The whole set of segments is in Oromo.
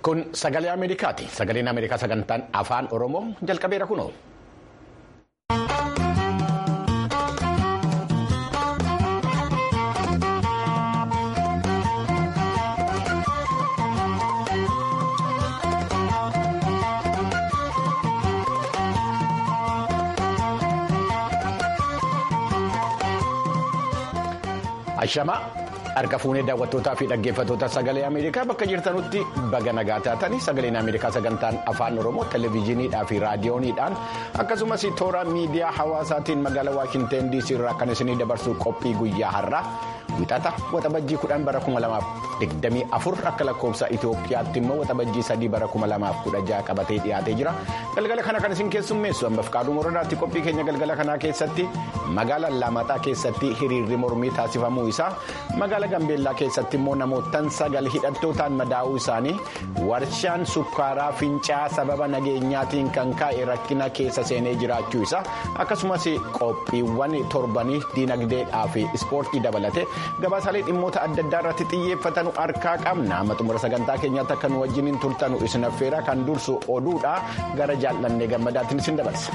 Kun sagalee Ameerikaati. Sagaleen Ameerikaa sagantaan afaan Oromoo jalqabeera kunoo. Ashamaa harka fuunee daawwattootaa fi dhaggeeffattoota sagalee Ameerikaa bakka jirtanutti baga nagaa taatanii sagaleen Ameerikaa sagantaan afaan Oromoo televezyiiniidhaa fi raadiyooniidhaan akkasumas toora miidiyaa hawaasaatiin magaalaa Waashinteen DC irraa kan isinii dabarsu qophii guyyaa har'aa wixata waxabajjii kudhan bara kuma lamaaf digdamii afur akka lakkoofsa Itoophiyaatti immoo waxabajjii sadii bara kuma lamaaf kudha jaha qabatee dhiyaatee jira galgala kana kan isin keessummeessu ammaaf qaaduu moradaatti qophii keenya galgala kanaa keessatti magaalaa Lamaxaa keessatti hiriirri mormii taasifamuu isaa magaalaa Gambeellaa keessatti immoo namootaan sagal hidhattootaan madaa'uu isaanii warshaan sukkaaraa fincaa sababa nageenyaatiin kan ka'e rakkina keessa seenee jiraachuu isaa akkasumas qophiiwwan torbanii diinagdeedhaa fi ispoortii dabalate gabaasaalee dhimmoota adda addaa irratti xiyyeeffatan harkaa qabna amma xumura sagantaa keenyaatti akka nu wajjiniin turtanu isin affeera kan dursu oduudha gara jaallannee gammadaatiin isin dabarsa.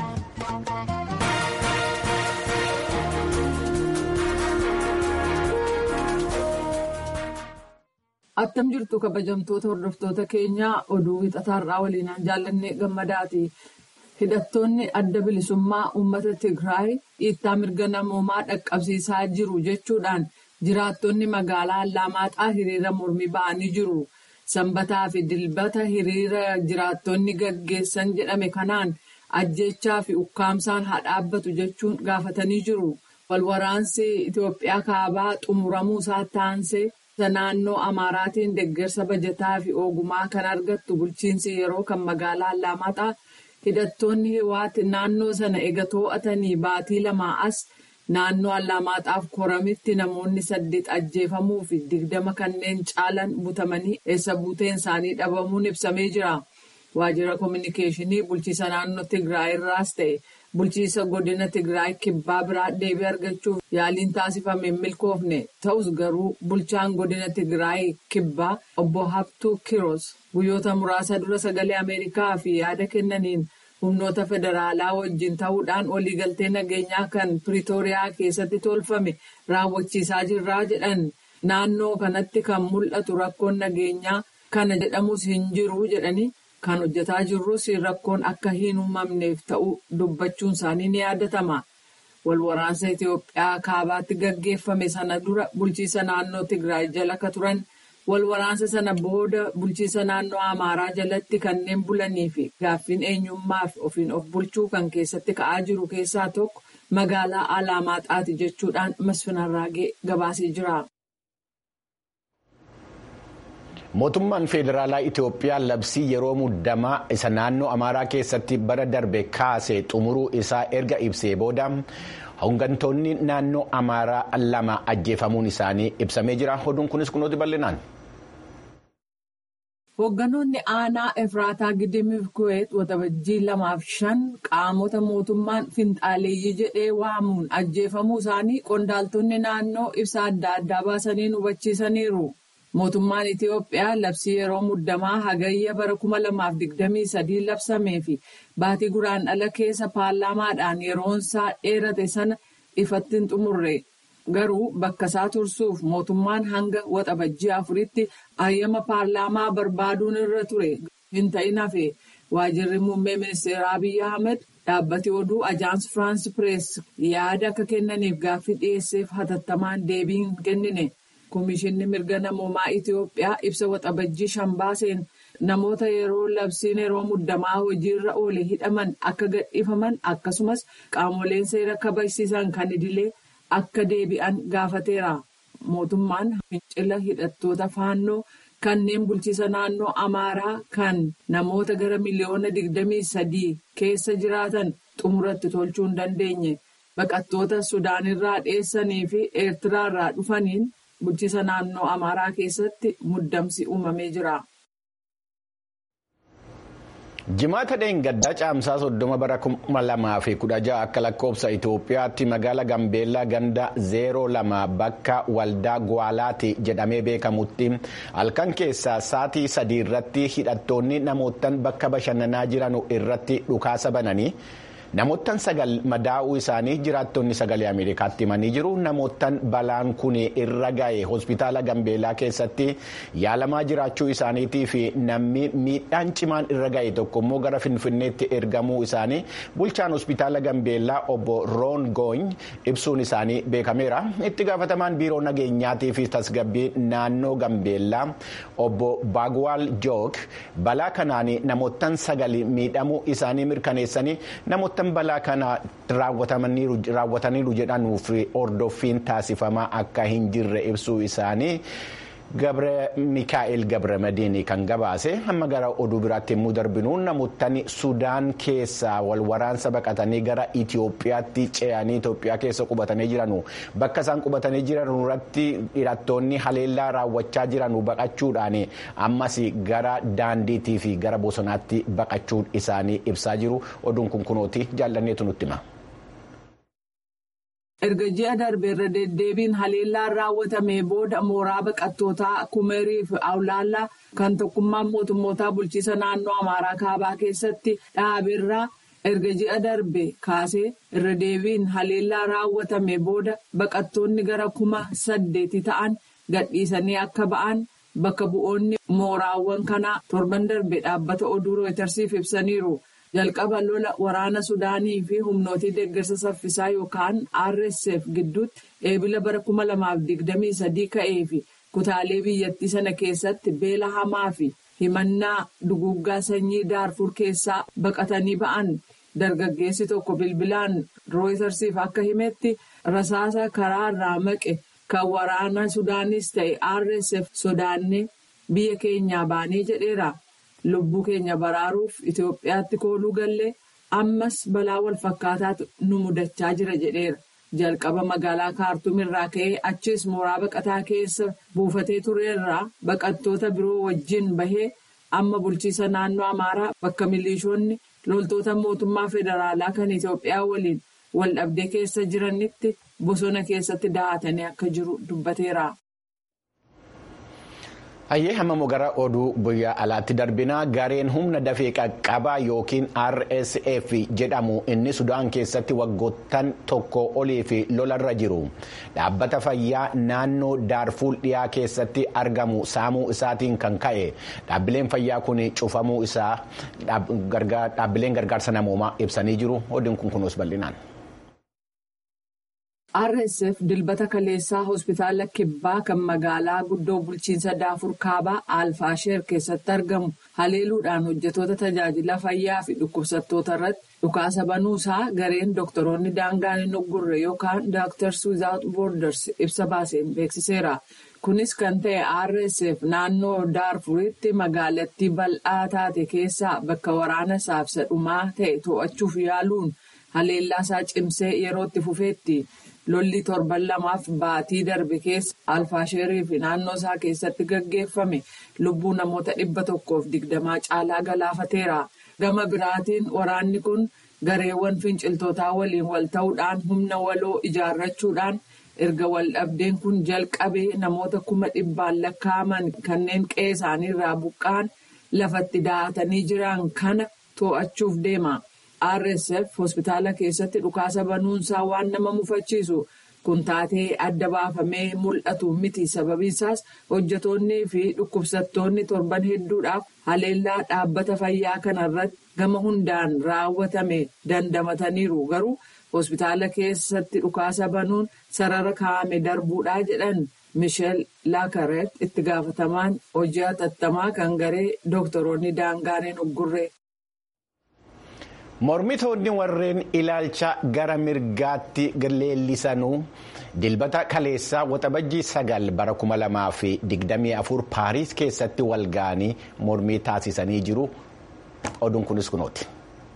Attam jirtu kabajamtoota hordoftoota keenyaa oduu wixataarraa waliinaan jaallannee gammadaati. Hidhattoonni adda bilisummaa uummata Tigraay dhiittaa mirga namoomaa dhaqqabsiisaa jiru jechuudhaan jiraattonni magaalaa Allamaaxaa hiriira mormii ba'anii jiru. Sanbataa fi dilbata hiriira jiraattonni gaggeessan jedhame kanaan ajjechaa fi ukkaamsaan haa dhaabbatu jechuun gaafatanii jiru. Walwaraansi Itoophiyaa kaabaa xumuramuu isaa taansee naannoo Amaaraatiin deeggarsa bajataa fi ogumaa kan argattu bulchiinsi yeroo kan magaalaa Allamaaxaa hidhattoonni Hiwaati naannoo sana ega to'atanii baatii lamaa as naannoo Allamaaxaaf koramitti namoonni saddeet ajjeefamuu fi digdama kanneen caalan butamanii eessa buuteen isaanii dhabamuun ibsamee jira. Waajjira kominikeeshinii bulchiisa naannoo Tigraay irraas ta'e bulchiisa godina Tigraay kibbaa biraa deebii argachuuf yaaliin taasifame hin milkoofne ta'us garuu bulchaan godina Tigraay kibbaa obbo Habtuu Kiroos guyyoota muraasa dura sagalee Ameerikaa fi yaada kennaniin humnoota federaalaa wajjin ta'uudhaan waliigaltee nageenyaa kan Piriitooriyaa keessatti tolfame raawwachiisaa jirraa jedhan naannoo kanatti kan mul'atu rakkoon nageenyaa kana jedhamus hin jiru jedhanii. Kan hojjetaa jirrus rakkoon akka hin uumamneef ta'uu dubbachuun isaanii ni yaadatama. Walwaraansa Itoophiyaa kaabaatti gaggeeffame sana dura bulchiisa naannoo Tigraay jala ka turan walwaraansa sana booda bulchiisa naannoo Amaaraa jalatti kanneen bulanii fi gaaffiin eenyummaa fi ofiin of bulchuu kan keessatti ka'aa jiru keessaa tokko magaalaa Alamaxaati jechuudhaan Masfinarraagee gabaasee jira. Mootummaan Federaalaa Itoophiyaa labsii yeroo muddamaa isa naannoo Amaaraa keessatti bara darbe kaase xumuruu isaa erga ibsee booda hooggantoonni naannoo Amaaraa lama ajjeefamuun isaanii ibsamee jira. Oduun kunis kunuuti bal'inaan. Hoogganoonni aanaa Efraataa Gidimiif Kuweet waxabajjii lamaaf shan qaamota mootummaan finxaaleeyyii jedhee waamuun ajjeefamuu isaanii qondaaltonni naannoo ibsa adda addaa baasanii hubachiisaniiru. Mootummaan Itiyoophiyaa labsii yeroo muddamaa hagayya bara kuma lamaaf digdamii sadii labsamee fi baatii guraandhala keessa paarlaamaadhaan yeroonsaa dheerate sana ifatti hin xumurre. Garuu bakka isaa tursuuf mootummaan hanga waxabajjii afuritti hayyama paarlaamaa barbaaduun irra ture. Hin ta'in hafe waajjirri muummee ministeeraa Abiyyi Ahmed dhaabbati oduu Ajaans Firaans Pirees yaada akka kennaniif gaaffii dhiyeesseef hatattamaan deebii hin kennine. Komishinni mirga namoomaa Itiyoophiyaa ibsa waxabajjii shan baaseen namoota yeroo labsiin yeroo muddamaa hojiirra oole hidhaman akka gadhiifaman akkasumas qaamoleen seera kabachiisan kan idilee akka deebi'an gaafateera. Mootummaan fincila hidhattoota faannoo kanneen bulchiisa naannoo Amaaraa kan namoota gara miliyoona digdamii sadii keessa jiraatan xumuratti tolchuu hin dandeenye. Baqattoota Sudaanirraa dheessanii fi Eertiraarraa dhufaniin. bulchiisa naannoo amaaraa keessatti muddamsi uumamee jira. jimaata dheengaddaa caamsaa soddoma bara kuma lamaa fi kudha ja'a akka lakkoofsa itoophiyaatti magaala gambeellaa ganda zeeroo lama bakka waldaa gwaalaati jedhamee beekamutti halkan keessaa saatii sadii irratti hidhattoonni namootaan bakka bashannanaa jiran irratti dhukaasa bananii. namoottan sagal madaa'uu isaanii jiraattonni sagalee ameerikaatti himanii jiru namoottan balaan kun irra ga'e hospitaala gambeelaa keessatti yaalamaa jiraachuu isaaniitii fi namni miidhaan cimaan irra ga'e tokko immoo gara finfinneetti ergamuu isaanii bulchaan hospitaala gambeelaa obbo roon goony ibsuun isaanii beekameera itti gaafatamaan biiroo nageenyaatii fi tasgabbii naannoo gambeellaa obbo baagwaal jook balaa kanaan namoottan sagal miidhamuu isaanii mirkaneessanii namoottan balaa kana raawwataniiru jedhanuuf hordoffiin taasifamaa akka hin jirre ibsuu isaanii gabre mikaa'el gabramadiin kan gabaase hamma gara oduu biraatti yommuu darbinu namoottan sudaan keessaa wal waraansa baqatanii gara itiyoophiyaatti ce'anii itiyoophiyaa keessa qubatanii jiranu bakka isaan qubatanii jiran irratti hidhattoonni haleellaa raawwachaa jiranu baqachuudhaan ammas gara daandiitii fi gara bosonaatti baqachuun isaanii ibsaa jiru oduun kun kunooti jaallanneetu nutti hima. erga ji'a darbe irra deddeebiin haleellaan raawwatame booda mooraa baqattootaa kumerii fi awlaallaa kan tokkummaan mootummootaa bulchiisa naannoo amaaraa kaabaa keessatti dhaabeerraa erga ji'a darbe kaasee irra deebiin haleellaa raawwatame booda baqattoonni gara kuma saddeeti ta'an gadhiisanii akka ba'an bakka bu'oonni mooraawwan kanaa torban darbe dhaabbata oduu rooytarsiif ibsaniiru. jalqaba lola waraana sudaanii fi humnootii deeggarsa saffisaa yookaan rsf gidduutti eebila bara 2023 ka'ee fi kutaalee biyyattii sana keessatti beela hamaa fi himannaa duguggaa sanyii daarfur keessaa baqatanii ba'an dargaggeessi tokko bilbilaan rooytarsiif akka himetti rasaasa karaa irraa maqe kan waraana sudaanis ta'e rsf sodaannee biyya keenyaa baanee jedheera. lubbuu keenya baraaruuf Itoophiyaatti kooluu gallee ammas balaa wal fakkaataatu nu mudachaa jira jedheera. Jalqaba magaalaa kaartuum irraa ka'ee achis mooraa baqataa keessa buufatee tureerraa baqattoota biroo wajjin bahee amma bulchiisa naannoo Amaaraa bakka milishoonni loltoota mootummaa federaalaa kan Itoophiyaa waliin wal dhabdee keessa jiranitti bosona keessatti dahatanii akka jiru dubbateera. Hayyee hamma gara oduu biyya alaatti darbinaa gareen humna dafee qaqqabaa yookiin RSF jedhamu inni Sudaan keessatti waggoottan tokko olii fi lolarra jiru dhaabbata fayyaa naannoo Daarfuul dhiyaa keessatti argamu saamuu isaatiin kan ka'e dhaabbileen fayyaa kun cufamuu isaa dhaabbileen gargaarsa namoomaa ibsanii jiru oduun kun kunuus bal'inaan. rsf dilbata kaleessaa hospitaala kibbaa kan magaalaa guddoo bulchiinsa daafur kaabaa alfaasheer keessatti argamu haleeluudhaan hojjetoota tajaajila fayyaa fi dhukkubsattoota irratti dhukaasa banuusaa gareen dooktoroonni daangaan hin uggurre yookaan dooktars wizaawut boorders ibsa baaseen beeksiseera kunis kan ta'e rsf naannoo daarfuritti magaalattii bal'aa taate keessaa bakka waraana saafsa dhumaa ta'e to'achuuf yaaluun haleellaasaa cimsee yerootti fufeetti. lolli torban lamaaf baatii darbe keessa alfaasheerii fi naannoo isaa keessatti gaggeeffame lubbuu namoota dhibba tokkoof digdamaa caalaa galaafateera gama biraatiin waraanni kun gareewwan finciltootaa waliin wal ta'uudhaan humna waloo ijaarrachuudhaan erga wal dhabdeen kun jalqabee namoota kuma dhibbaan lakkaa'aman kanneen qe'ee isaanii irraa buqqa'an lafatti dahatanii jiran kana to'achuuf deema. rsf hospitaala keessatti dhukaasa banuunsaa waan nama mufachiisu kun taatee adda baafamee mul'atu miti sababiinsaas hojjetoonnii fi dhukkubsattoonni torban hedduudhaaf haleellaa dhaabbata fayyaa kanarratti gama hundaan raawwatame dandamataniiru garuu hospitaala keessatti dhukaasa banuun sarara kaa'ame darbuudhaa jedhan misheel laakaret itti gaafatamaan hojii hatattamaa kan garee dooktoroonni daangaan hin uggurre. mormitoonni warreen ilaalcha gara mirgaatti leellisanuu dilbata kaleessaa waxabajjii sagal bara kuma lamaa fi digdamii afur paariis keessatti wal ga'anii mormii taasisanii jiru oduun kunis kunooti.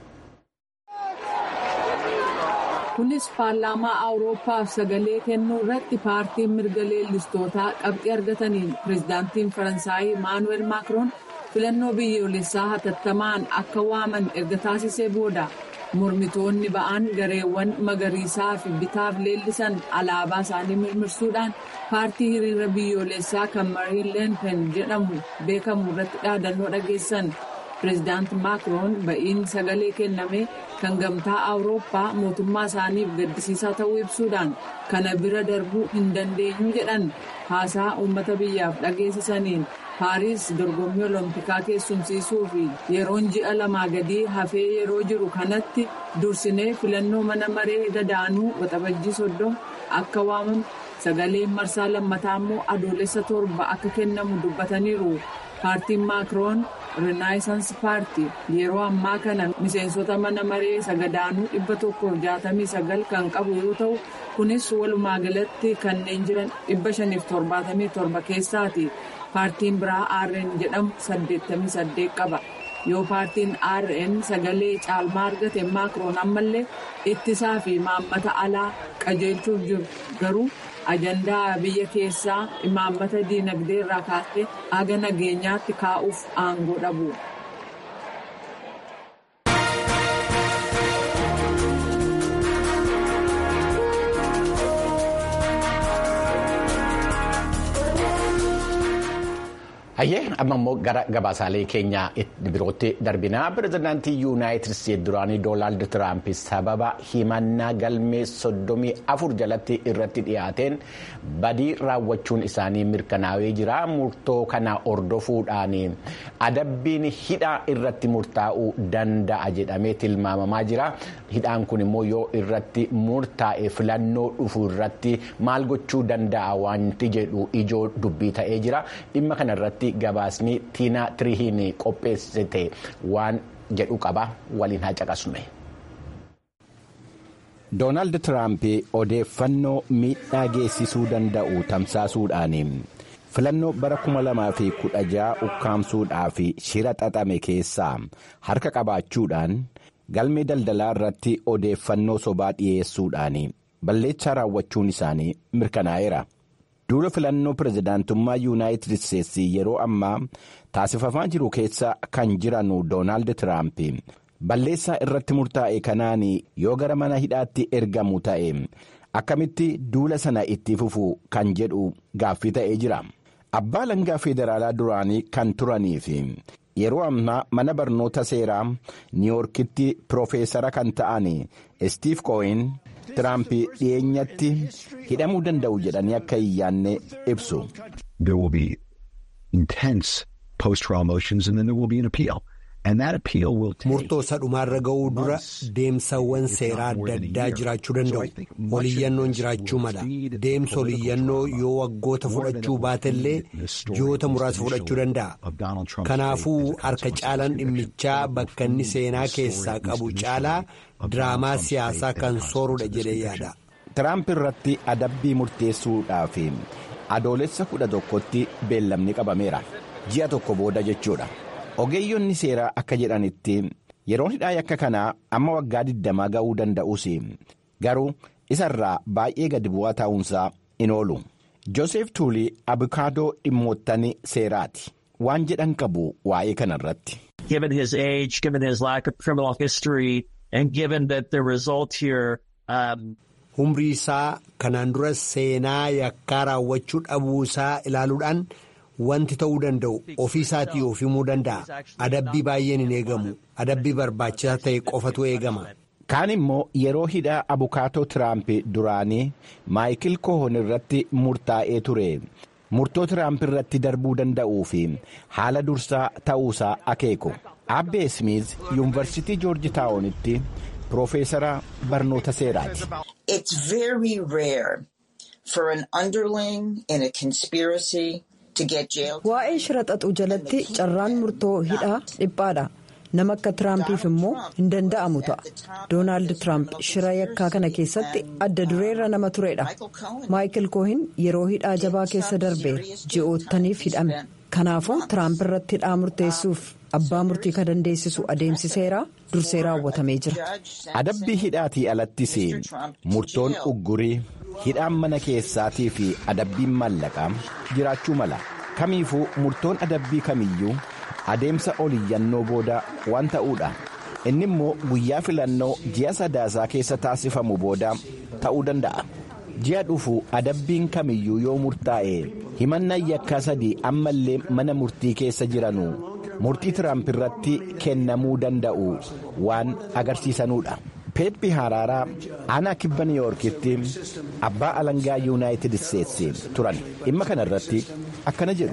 kunis paarlaamaa awuroopaaf sagalee kennuu irratti paartiin mirga leellistootaa qabxii argataniin pireezidaantiin faransaayii maanuweel maakiroon filannoo biyyoolessaa hatattamaan akka waaman erga taasisee booda mormitoonni ba'an gareewwan magariisaa fi bitaaf leellisan alaabaa isaanii mirmirsuudhaan paartii hiriira biyyoolessaa kan mariin leenpen jedhamu beekamu irratti dhaadannoo dhageessan pireezidaanti maakiroon ba'iin sagalee kenname kan gamtaa awurooppaa mootummaa isaaniif gaddisiisaa ta'uu ibsuudhaan kana bira darbuu hin dandeenyu jedhan haasaa uummata biyyaaf dhageessisaniin paariis dorgommii oloompikaa keessumsiisuu fi yeroon ji'a lamaa gadii hafee yeroo jiru kanatti dursinee filannoo mana maree gadaanuu waxabajjii soddoma akka waamamu sagaleen marsaa lammataa immoo adoolessa torba akka kennamu dubbataniiru paartiin maakiroon rinaayisans paartii yeroo ammaa kana miseensota mana maree sagadaanuu dhibba tokkoof jaatamii sagal kan qabu yoo ta'u kunis walumaa galatti kanneen jiran dhibba shaniif torbaatamii torba keessaati paartiin biraa rn jedhamu saddeettamii saddeet qaba yoo paartiin rn sagalee caalmaa argate maakiroon ammallee ittisaa fi maammata alaa qajeelchuuf jiru garuu ajandaa biyya keessaa imaammata diinagdee irraa kaasee haga nageenyaatti kaa'uuf aangoo dhabu. Hayyee amma immoo gara gabaasaalee keenya birootti darbinaa pirezidaantii yuunaayitid isteetsi duraanii doonaald tiraamp sababa himannaa galmee soddomii afur jalatti irratti dhiyaateen badii raawwachuun isaanii mirkanaa'ee jira murtoo kana hordofuudhaan adabbiin hidhaa irratti murtaa'uu danda'a jedhamee tilmaamamaa jira hidhaan kun immoo yoo irratti murtaa'e filannoo dhufu irratti maal gochuu danda'a wanti jedhu ijoo dubbii ta'ee jira dhimma kanarratti. gabaasni tiinaa tirihiin qopheessite waan jedhu qaba waliin haa caqasnu. doonaald tiraamp odeeffannoo miidhaa geessisuu danda'u tamsaasuudhaan filannoo bara 2016 ukkaamsuudhaaf shira xaxame keessaa harka qabaachuudhaan galmee daldalaa irratti odeeffannoo sobaa dhiyeessuudhaan balleessaa raawwachuun isaanii mirkanaa'eera. duula filannoo pirezidaantummaa yuunaayitid isteetsi yeroo ammaa taasifamaa jiru keessa kan jiran doonaald tiraamp balleessaa irratti murtaa'e kanaan yoo gara mana hidhaatti ergamu ta'e akkamitti duula sana itti fufu kan jedhu gaaffii ta'ee jira abbaa langaa federaalaa duraanii kan turanii fi yeroo ammaa mana barnoota seeraa niiwoorkitti piroofeesara kan ta'an istiif koo'in. Tiraamp dhiyeenyatti hidhamuu danda'u jedhanii akka hin yaanne ibsu. There will be intense post-trial motions and then there will be an appeal. And that appeal will take... Murtoo sadhumaarra ga'uu dura deemsawwan seeraa adda addaa jiraachuu danda'u. Oliyyannoon jiraachuu mala. Deemsa oliyyannoo yoo waggoota fudhachuu baatellee ji'oota muraasa fudhachuu danda'a. Kanaafuu harka caalaan dhimmichaa bakka inni seenaa keessaa qabu caalaa diraamaa siyaasaa kan soorudha jedhee yaada. Tiraamp irratti adabbii murteessuudhaaf adoolessa kudha tokkotti beellamni qabameera. Ji'a tokko booda jechuudha. ogeeyyonni seeraa akka jedhanitti yeroon hidhaa yakka kanaa amma waggaa 20 ga'uu danda'us garuu isarraa baay'ee gadi bu'aa ta'uunsaa in oolu joosef tuulii abukaadoo dhimmoottan seeraati waan jedhan qabu waa'ee kanarratti. Given his age, given his lack of criminal history, and given that the result here. Um, Humrii isaa kanaan dura seenaa yakkaa raawwachuu dhabuu isaa ilaaluudhaan. Wanti ta'uu danda'u ofii isaatii of himuu danda'a. Adabbii baay'een hin eegamu. Adabbii barbaachisaa ta'e qofatu eegama. Kaan immoo yeroo hidhaa abukaatoo Tiraamp duraanii Maayikil Kohoon irratti murtaa'ee ture. Murtoo Tiraamp irratti darbuu danda'uu fi haala dursaa ta'uusaa akeeku. Abbee Smith Yuunivarsiitii Joorji Taawonitti Piroofeesara barnoota seeraati. It's very rare for an underling in a conspiracy. Waa'ee shira xaxuu jalatti carraan murtoo hidhaa dhiphaadha. Nama akka Tiraampiif immoo hin danda'amu ta'a. Doonaald Tiraamp shira yakkaa kana keessatti adda dureerra nama turedha. Maayikil Koohin yeroo hidhaa jabaa keessa darbeera. Ji'oottaniif hidhame. Kanaafuu Tiraamp irratti hidhaa murteessuuf abbaa murtii kan dandeessisu adeemsi seeraa dursee raawwatamee jira. Adabbii hidhaatii alattis murtoon uggurii. hidhaan mana keessaatii fi adabbiin maallaqaa jiraachuu mala kamiifuu murtoon adabbii kamiyyuu adeemsa oliyyannoo booda waan ta'uudha. Inni immoo guyyaa filannoo ji'a sadaasaa keessa taasifamu booda ta'uu danda'a. Ji'a dhufu adabbiin kamiyyuu yoo murtaa'e himannaan yakkaa sadii ammallee mana murtii keessa jiranu murtii Tiraamp irratti kennamuu danda'u waan agarsiisanudha. peet bihaaraaraa aanaa kibba niiwuorkitti abbaa alangaa yuunaayitid isteetsi turan dhimma kana irratti akkana jedhu.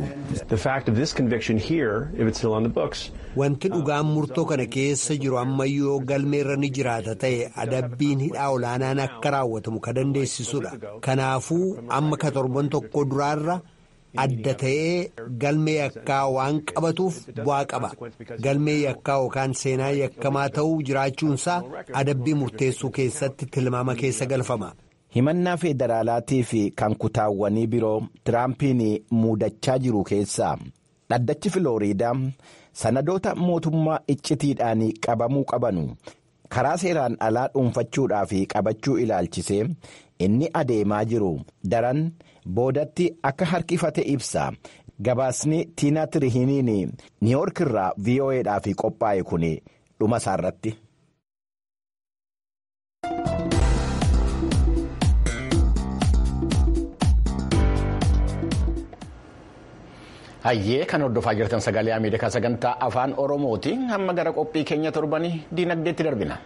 Wanti dhugaan murtoo kana keessa jiru ammayyoo galmeerra ni jiraata ta'e adabbiin hidhaa olaanaan akka raawwatamu ka dandeessisudha. Kanaafuu amma ka torban tokko duraarra. adda ta'ee galmee yakkaa waan qabatuuf bu'aa qaba galmee yakkaa yookaan seenaa yakkamaa ta'uu jiraachuunsaa adabbii murteessuu keessatti tilmaama keessa galfama. himannaa federaalaatii fi kan kutaawwanii biroo tiraampiin muudachaa jiru keessaa dhaddachi filooriidaa sanadoota mootummaa iccitiidhaan qabamuu qabanu karaa seeraan alaa dhuunfachuudhaa fi qabachuu ilaalchisee inni adeemaa jiru daran. boodatti akka harkifate ibsa gabaasni tiinaa tirihiniin niiwoork irraa vo'eedhaaf qophaa'e kun dhuma isaarratti. hayyee kan hordofaa jirtan sagalee ameerikaa sagantaa afaan oromooti hamma gara qophii keenya torbanii diinagdeetti darbina.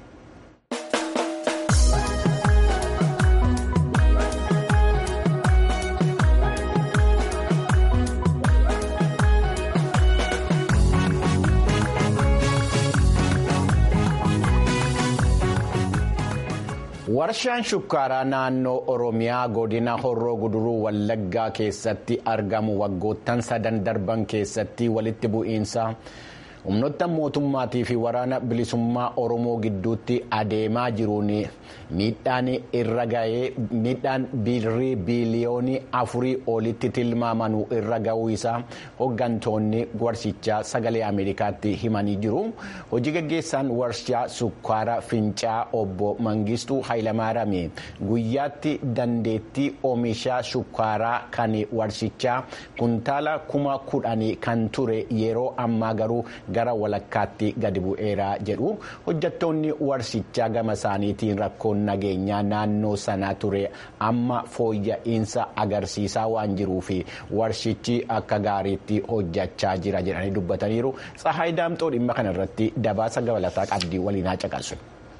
warshaan shukkaaraa naannoo oromiyaa godina horroo guduruu wallaggaa keessatti argamu waggoottan sadan darban keessatti walitti bu'iinsa humnoota mootummaatii fi waraana bilisummaa oromoo gidduutti adeemaa jiruun miidhaan irra ga'ee miidhaan birrii biiliyoonii afurii olitti tilmaamanu irra ga'uu isaa hoggantoonni warshichaa sagalee ameerikaatti himanii jiru hojii gaggeessaan warshaa sukkaara fincaa obbo mangistuu hayilamaarame guyyaatti dandeettii oomisha shukkaaraa kan warshichaa kuntaala kuma kudhanii kan ture yeroo ammaa garuu gara walakkaatti gadi bu'eera jedhu hojjattoonni warshichaa gama isaaniitiin rakkoon nageenyaa naannoo sanaa ture amma fooyya'insa agarsiisaa waan jiruuf warshichi akka gaariitti hojjachaa jira jedhanii dubbataniiru tsahaay daamxoo dhimma kana irratti gabaasa dabalataa qabdii waliin haa caqasu.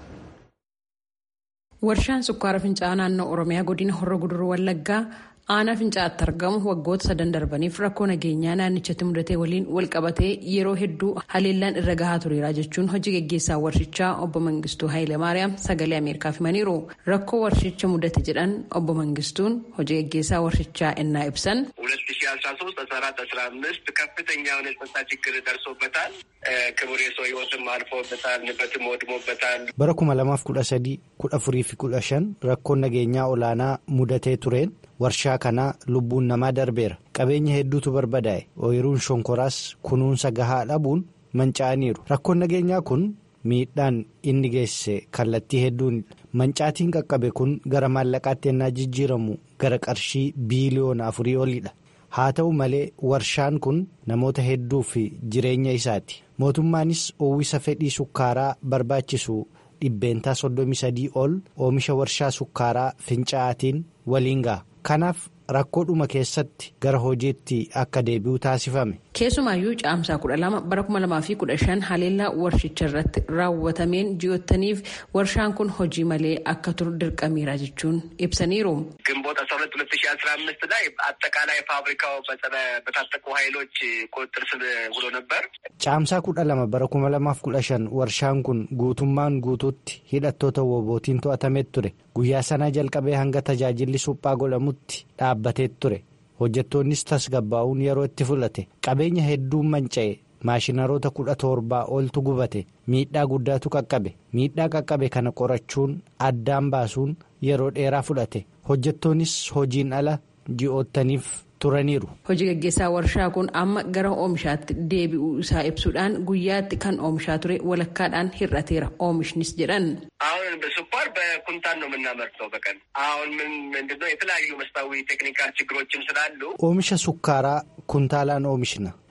warshaan sukkaara fincaa'aa naannoo oromiyaa godina horroo guduruu wallaggaa. aanaa fincaa'aatti argamu waggoota sadan darbaniif rakkoo nageenyaa naannichatti mudatee waliin walqabatee yeroo hedduu haleellaan irra gahaa tureera jechuun hojii gaggeessaa warshichaa obbo Mangistuu Hayilamaariyaam sagalee Ameerikaaf himaniiru. Rakkoo warshicha mudate jedhan obbo Mangistuun hojii gaggeessaa warshichaa ennaa ibsan. ሁለት ሺ አስራ ሶስት አስራ አራት አስራ አምስት ከፍተኛ የሆነ የጸጥታ ችግር ደርሶበታል። ክቡር የሰው ህይወትም አልፎበታል፣ ንብረትም ወድሞበታል። bara kuma lamaaf kudha sadii kudha afurii fi kudha shan rakkoon nageenyaa olaanaa mudatee tureen warshaa kanaa lubbuun namaa darbeera qabeenya hedduutu barbadaa'e ooyiruun shonkoraas kunuunsa gahaa dhabuun manca'aniiru rakkoon nageenyaa kun miidhaan inni geessise kallattii hedduun mancaatiin qaqqabe kun gara maallaqaatti ennaa jijjiiramu gara qarshii biiliyoona afurii olidha haa ta'u malee warshaan kun namoota hedduu fi jireenya isaati mootummaanis uwwisa fedhii sukkaaraa barbaachisu dhibbeentaa soddomii sadii ol oomisha warshaa sukkaaraa fincaa'aatiin waliin ga'a kanaaf rakkoodhuma keessatti gara hojiitti akka deebi'u taasifame. keessumaayyuu caamsaa kudha lama bara kuma lamaa fi kudha shan haleellaa warshicha irratti raawwatameen ji'oottaniif warshaan kun hojii malee akka turu dirqameera jechuun ibsaniiru. ግንቦት አስራ ሁለት ሁለት ሺ አስራ አምስት ላይ አጠቃላይ ፋብሪካው በታጠቁ ኃይሎች ቁጥጥር ስር ውሎ ነበር። caamsaa kudha lama bara kuma lamaaf kudha shan warshaan kun guutummaan guutuutti hidhattoota wobootiin to'atamee ture guyyaa sanaa jalqabee hanga tajaajilli suphaa godhamutti dhaabbatee ture. hojjettoonnis tasgabbaa'uun yeroo itti fudhate qabeenya hedduun manca'e maashinaroota kudha torbaa oltu gubate miidhaa guddaatu qaqqabe miidhaa qaqqabe kana qorachuun addaan baasuun yeroo dheeraa fudhate hojjettoonnis hojiin ala ji'oottaniif turaniiru. hojii gaggeessaa warshaa kun amma gara oomishaatti deebi'uu isaa ibsuudhaan guyyaatti kan oomishaa ture walakkaadhaan hir'ateera oomishnis jedhan. አሁን በስኳር በኩንታል ነው የምናመርተው በቀን አሁን ምን ምንድነው የተለያዩ መስታዊ ቴክኒካል ችግሮችም ስላሉ oomisha sukkaaraa kuntaalaan oomishna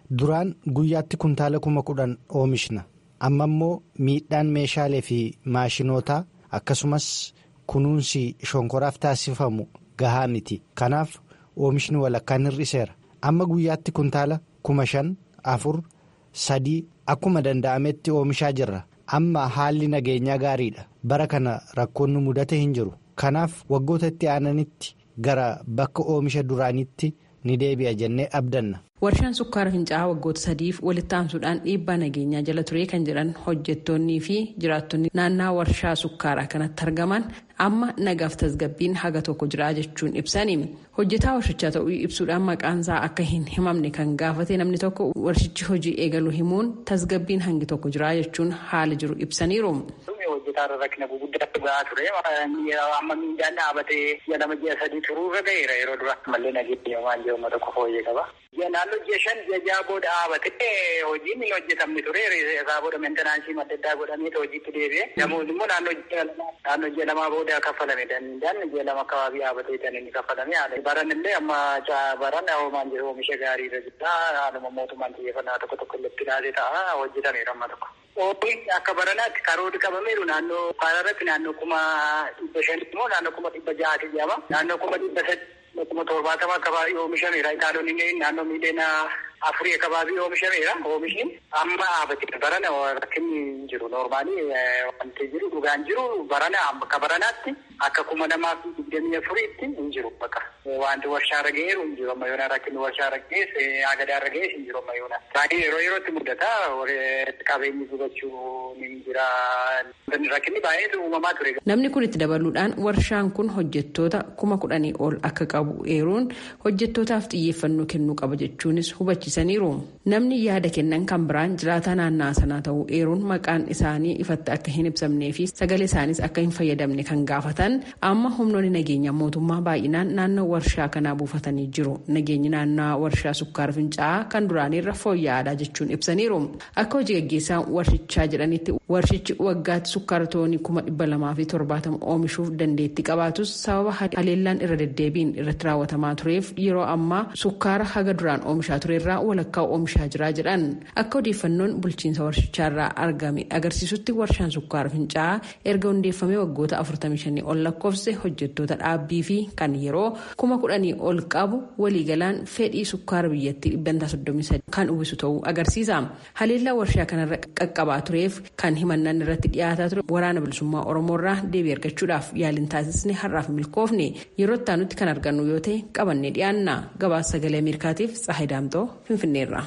duraan guyyaatti kuntaala kuma kudhan oomishna amma immoo miidhaan meeshaalee fi maashinootaa akkasumas kunuunsi shonkoraaf taasifamu gahaa miti kanaaf oomishni walakkaan hir'iseera amma guyyaatti kuntaala kuma shan afur sadii akkuma danda'ametti oomishaa jirra amma haalli nageenyaa gaariidha bara kana rakkoonni mudate hin jiru kanaaf waggoota itti aananitti gara bakka oomisha duraanitti ni deebi'a jennee abdanna. warshaan sukkaara fincaa'aa waggoota sadiif walitti aansuudhaan dhiibbaa nageenyaa jala ture kan jedhan hojjettoonnii fi jiraattonni naannaa warshaa sukkaaraa kanatti argaman amma nagaaf tasgabbiin haga tokko jira jechuun ibsani hojjetaa warshichaa ta'uu ibsuudhaan maqaansaa akka hin himamne kan gaafate namni tokko warshichi hojii eegaluu himuun tasgabbiin hangi tokko jira jechuun haala jiru ibsaniiru. hojjetaarra rakkina guguddaatu gahaa ture amma miidhaan dhaabatee ji'a lama ji'a sadii turuurra ga'eera yeroo dura mallee nageenya waan jiru uummata qofa hojii qaba. naannoo ji'a shan ji'a ja'a booda dhaabatee hojiin hin hojjetamne ture isaa booda mentenaansii madda addaa godhamee hojiitti deebi'e namoonni immoo naannoo ji'a lamaa booda kaffalame danda'an ji'a lama akkababii dhaabatee kan inni kaffalame haala baran illee amma baran hoomaan jiru oomisha gaarii irra jira haaluma mootummaan xiyyeeffannaa tokko tokko illee ilaatee ta'a hojjetameera amma tokko. Oomishni akka baranaatti karoorri qabameeru naannoo kaararratti naannoo kuma dhibba shanii immoo naannoo kuma dhibba ja'aati jedhama. Naannoo kuma dhibba sadii kuma torbaatama akkababii oomishameera. Itaalonni naannoo miidhagina afurii akkababii oomishameera. Oomishni amma dhaabatee barana rakkinni hin jiru. Noormaalii wanti jiru dhugaan jiru barana akka baranaatti akka kuma namaa fi digdamii afuriitti hin jiru bakka. Wanti warshaarra ga'eeru hin jiru amma yoona rakkinni warshaarra ga'ees agadaarra ga'ees hin jiru amma yoona. Baay'ee yeroo yerootti mudata qabeenyi gubachuu ni jira. Rakkinni baay'eetu uumamaa ture. Namni kun itti dabaluudhaan warshaan kun hojjettoota kuma kudhanii ol akka qabu eeruun hojjettootaaf xiyyeeffannoo kennuu qaba jechuunis hubachiisaniiru. Namni yaada kennan kan biraan jiraataa naannaa sanaa ta'uu eeruun maqaan isaanii ifatti akka hin ibsamnee fi sagalee isaaniis akka hin fayyadamne kan gaafatan amma humnoonni nageenya mootummaa baay'inaan naannoo warshaa kanaa buufatanii jiru. Nageenyi naannoo warshaa sukkaara fincaa'aa kan duraanirra fooyya'aadha jechuun ibsaniiru. Akka hojii gaggeessaan warshichaa jedhanitti warshichi waggaatti sukkaara toonii kuma dhibba lamaa fi torbaatama oomishuuf dandeettii qabaatus sababa haleellaan irra deddeebiin irratti raawwatamaa tureef yeroo ammaa sukkaara haga duraan oomishaa turerraa walakkaa oomishaa jira jedhan akka odeeffannoon bulchiinsa warshichaarraa argame agarsiisutti warshaan sukkaara fincaa'aa erga hundeeffamee waggoota 45 ol lakkoofse hojjettoota dhaabbii fi kan yeroo kuma kudhanii ol qabu waliigalaan fedhii sukkaara biyyattii dhibbantaa 33 kan uwwisu ta'uu agarsiisa haleellaa warshaa kanarra qaqqabaa tureef kan himannaan irratti dhiyaataa ture waraana bilisummaa oromoorraa deebii argachuudhaaf yaaliin taasisne har'aaf milkoofne yeroo itti aanutti kan argannu yoo ta'e qabannee dhiyaanna gabaasa sagalee ameerikaatiif tsahay daamtoo finfinneerra.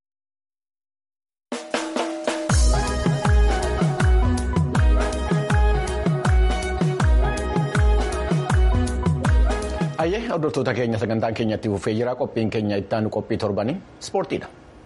Ayyee hordoftoota keenya sagantaan keenyatti fufee jira qophiin keenya ittaanu qophii torbanii ispoortiidha.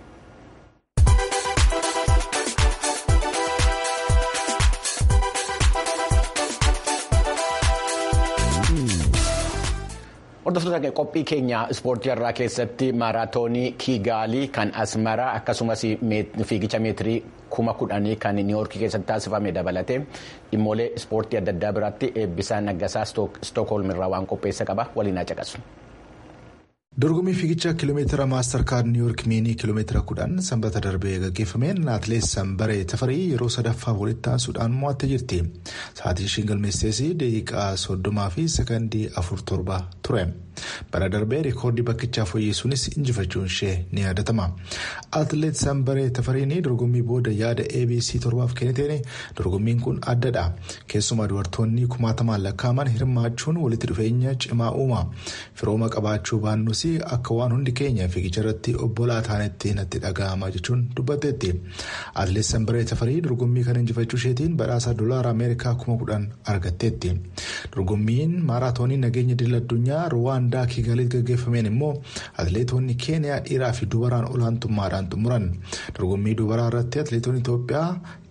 Hordoftoota qophii keenya ispoortii irraa keessatti maaraatoonii Kiigaalii kan Asmaraa akkasumas fiigicha meetirii kuma kudhanii kan niiwoorkii keessatti taasifame dabalatee dhimmoolee ispoortii adda addaa biraatti eebbisaa naggasaa stookholm irraa waan qopheessa qaba waliin haa caqasu. dorgommii fiigicha kiiloomeetira maastar kaard niiwoork miinii kiiloomeetira kudhan sanbata darbee gaggeeffameen atileet sanbaree tafarii yeroo sadaffaa walitti aansuudhaan mo'attee jirti sa'aatiin ishiin galmeessees daqiiqaa soddomaa fi sekondii afur torba ture bara darbee rikoordii bakkichaa fooyyessuunis injifachuun ishee ni yaadatama atileet sanbaree tafariin dorgommii booda yaada abc torbaaf kenniteen dorgommiin kun addadha keessumaa dubartoonni kumaatamaan lakkaa'aman hirmaachuun walitti dhufeenya cimaa uuma firooma qabaachuu baannus akka waan hundi keenya fiigicha irratti obbolaa taanetti natti dhaga'ama jechuun dubbatteetti atileet sanbaree tafarii dorgommii kana injifachuu isheetiin badhaasa doolaara ameerikaa kuma kudhan argatteetti dorgommiin maaraatoonii nageenya idil addunyaa ruwaandaa kiigaliitti gaggeeffameen immoo atileetonni keeniyaa dhiiraa fi dubaraan olaantummaadhaan xumuran dorgommii dubaraa irratti atileetonni itoophiyaa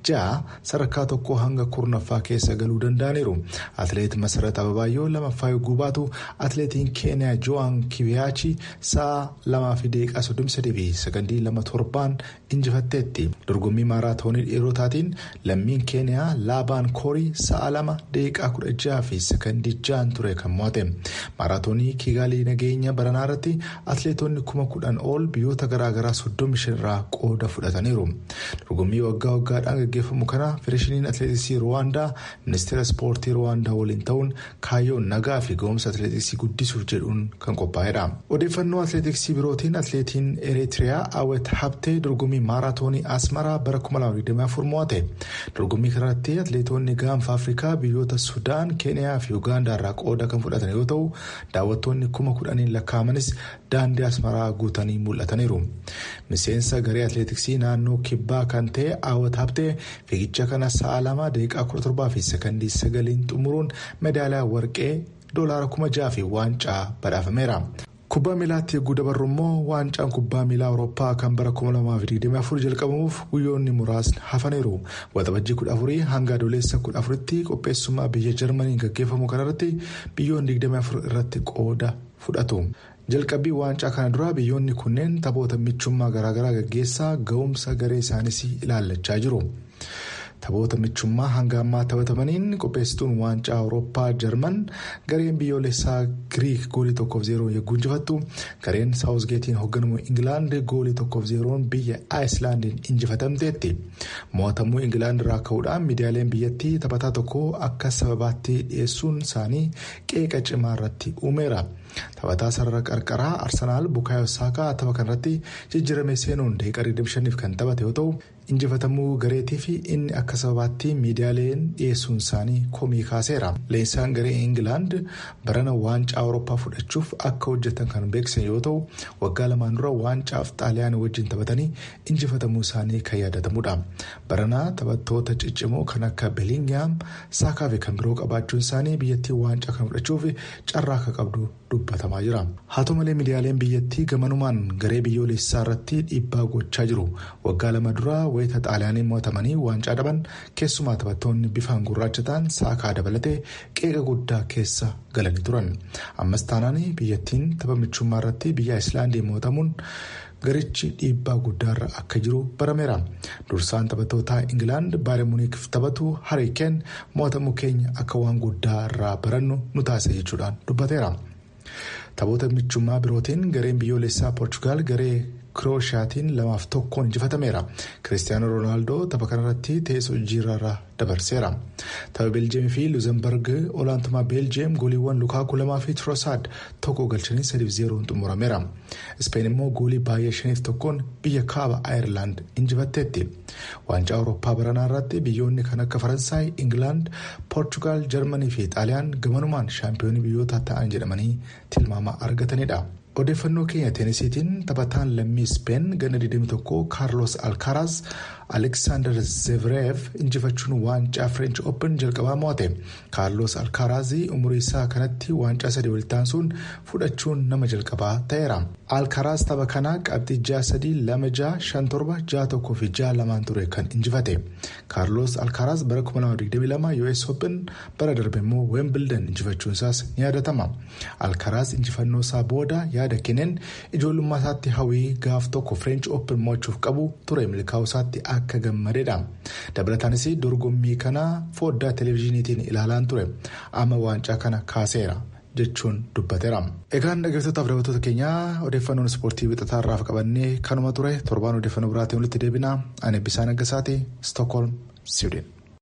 ja'a sadarkaa tokko hanga kurnaffaa keessa galuu danda'aniiru. Atileet Masarat Ababaayyoo lamaffaa yogguu baatu atileetiin Keeniyaa Jo'aan Kibiyaachi sa'a lamaa fi daqiiqaa soddomii sadii fi sakandii lama torbaan injifatteetti. Dorgommii maaraatoonii dhiirotaatiin lammiin Keeniyaa Laabaan Koorii sa'a lama daqiiqaa kudha jaha fi sakandii ja'an ture kan mo'ate. Maaraatoonii Kiigaalii nageenya baranaa irratti atileetonni kuma kudhan ol biyyoota garaagaraa soddomii shan irraa qooda fudhataniiru. Dorgommii waggaa waggaadhaan gaggeeffamu kana federeeshiniin atileetiksii Ruwaandaa ministeera ispoortii Ruwaandaa waliin ta'uun kaayyoon nagaa fi ga'umsa atileetiksii guddisuuf jedhuun kan qophaa'edha. Odeeffannoo atileetiksii birootiin atileetiin Eritiriyaa Awwet Habtee dorgommii maaraatoonii Asmaraa bara 2024 mo'ate. Dorgommii kanarratti atileetonni gaanfa Afrikaa biyyoota Sudaan, Keeniyaa fi Ugaandaa irraa qooda kan fudhatan yoo ta'u daawwattoonni kuma kudhaniin lakkaa'amanis daandii Asmaraa guutanii mul'ataniiru. Miseensa garee atileetiksii naannoo kibbaa kan ta'e Awwet Habtee fiigicha kana sa'a lama daqiiqaa kudha torbaa fi sakandii sagaliin xumuruun meedaaliyaa warqee doolaara kuma jaha fi waancaa badhaafameera. Kubbaa miilaatti eeguu dabarru immoo waancaan kubbaa miilaa Awurooppaa kan bara 2024 jalqabamuuf guyyoonni muraasni hafaniiru. Waxabajjii 14 hanga adoolessa 14tti qopheessummaa biyya Jarmaniin gaggeeffamu kanarratti biyyoonni 24 irratti qooda fudhatu. Jalqabbii waancaa kana dura biyyoonni kunneen taphoota michummaa garaagaraa gaggeessaa ga'umsa garee isaaniis ilaallachaa jiru. Taphoota michummaa hanga ammaa taphatamaniin qopheessituun waancaa Awurooppaa Jarman gareen biyyoolessaa Giriik goolii tokkoof zeeroon yogguu injifattu gareen Saawuzgeetiin hoogganamu Ingilaand goolii tokkoof zeeroon biyya Aayislaandiin injifatamteetti. Mo'atamuu Ingilaand irraa ka'uudhaan miidiyaaleen biyyattii taphataa tokko akka sababaatti dhiyeessuun isaanii qeeqa cimaa irratti uumeera. Taphataa sarara qarqaraa Arsenaal Bukaayoo Saakaa tapha kanarratti jijjiirame seenuun daqiiqaa 25 kan taphate yoo ta'u injifatamuu gareetii fi inni akka sababaatti miidiyaaleen dhiyeessuun isaanii komii kaaseera. Leenjisaan garee Ingilaand barana waancaa Awurooppaa fudhachuuf akka hojjetan kan beeksisan yoo ta'u waggaa lamaan dura waancaaf xaaliyaanii wajjin taphatanii injifatamuu isaanii kan yaadatamudha. Barana taphattoota ciccimoo kan akka Belingiyaam Saakaa fi kan biroo qabaachuun isaanii biyyattii waancaa kan fudhachuuf carraa akka qabdu dubbatamaa jira. Haa ta'u malee miidiyaaleen biyyattii gamanumaan garee biyyoolessaa irratti dhiibbaa gochaa jiru. Waggaa lama dura wayita xaaliyaaniin mo'atamanii waancaa dhaban keessumaa taphattoonni bifaan gurraacha ta'an saakaa dabalatee qeeqa guddaa keessa galanii turan. Ammas taanaan biyyattiin tapha michummaa irratti biyya Ayislaandii mo'atamuun garichi dhiibbaa guddaarra akka jiru barameera. Dursaan taphattoota Ingilaand Baayern Muuniikif taphatu Hariikeen mo'atamuu keenya akka waan guddaa irraa barannu nu taasisa jechuudhaan dubbateera. Taphoota michummaa birootiin gareen biyyoolessaa Poorchugaal garee Kirooshiyaatiin lamaaf tokkoon injifatameera. Kiristiyaanoo Roonaaldoo tapha kanarratti teessoo jijjiirraa dabarseera. Tapha Beeljeemii fi Luuzembarg olaantummaa Beeljeem gooliiwwan Lukaaku lamaa fi Tirosaad tokko galchanii sadiif zeeroon xumurameera. Ispeen immoo goolii baay'ee shaniif tokkoon biyya kaaba Aayerlaand injifatteetti. Waancaa Awurooppaa baranaa irratti biyyoonni kan akka Faransaay, Ingilaand, Poorchugaal, Jarmanii fi Xaaliyaan gamanumaan shaampiyoonii biyyoota ta'an jedhamanii tilmaama argatanidha. Odeeffannoo keenya teenisiitiin taphataan lammii Ispeen ganna 21 Kaarlos Alkaaraas Aleksaandar Zevreev injifachuun waancaa French Open jalqabaa mo'ate. Kaarlos Alkaaraas umurii isaa kanatti waancaa sadii walittaansuun fudhachuun nama jalqabaa ta'eera. Alkaaraas tapha kanaa qabxii ja'a sadii lama ja'a shan torba ja'a tokkoo fi ja'a lamaan ture kan injifate. Kaarlos Alkaaraas bara 2022 US Open bara darbe immoo Wimbledon injifachuun isaas ni yaadatama. Alkaaraas injifannoo isaa booda yaada kenneen ijoollummaa isaatti hawwii gaaf tokko French Open mo'achuuf qabu ture milkaa'uu isaatti akka gammadeedha. Dabalataanis dorgommii kana foddaa televezyiiniitiin ilaalaan ture. Amma waancaa kana kaaseera. jechuun dubbateera. Egaan dhaggeeffattootaaf daawwattoota keenyaa odeeffannoon ispoortii wixataa irraaf qabannee kanuma ture torbaan odeeffannoo biraatiin walitti deebina ani Bisaan Aggasaati Stookholm Siwiidin.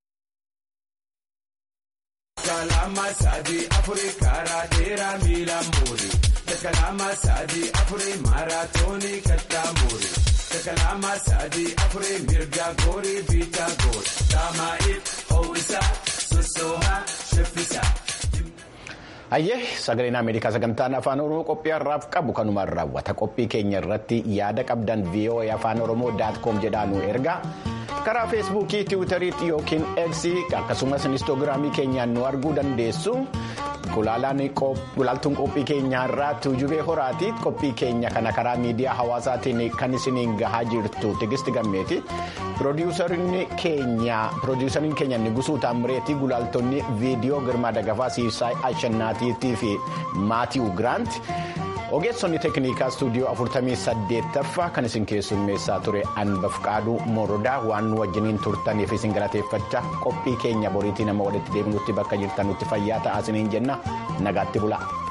Kalama sadi afure mirga gori bita gori Tama'if howwisa sosoha sheffisa. Hayyee sagaleen Ameerikaa sagantaan afaan Oromoo qophii har'aaf qabu kanumaan raawwata. Qophii keenya irratti yaada qabdan VOA afaan Oromoo daatkoom jedhaa nu ergaa. Karaa feesbuukii, tiwiitariitti yookiin eegsii akkasumas inistoogiraamii keenyaan nu arguu dandeessu. gulaaltuun qophii keenyaa irraa tuujubee horaati qophii keenya kana karaa miidiyaa hawaasaatiin kan isiniin gahaa jirtu tigisti gammeeti piroodiwusariin keenya nigusuu taammireetii gulaaltonni viidiyoo girmaa dagafaa siisaay ashannaatiitii fi maatiiw giraant. ogeessonni teeknikaa istuudiyoo 48ffaa kan isin keessummeessaa ture anbafqaaduu morodaa waan nu wajjiniin turtaniif isin galateeffachaa qophii keenya boriitii nama walitti deebinutti bakka jirtanutti fayyaa ta'aa isiniin jenna nagaatti bulaa.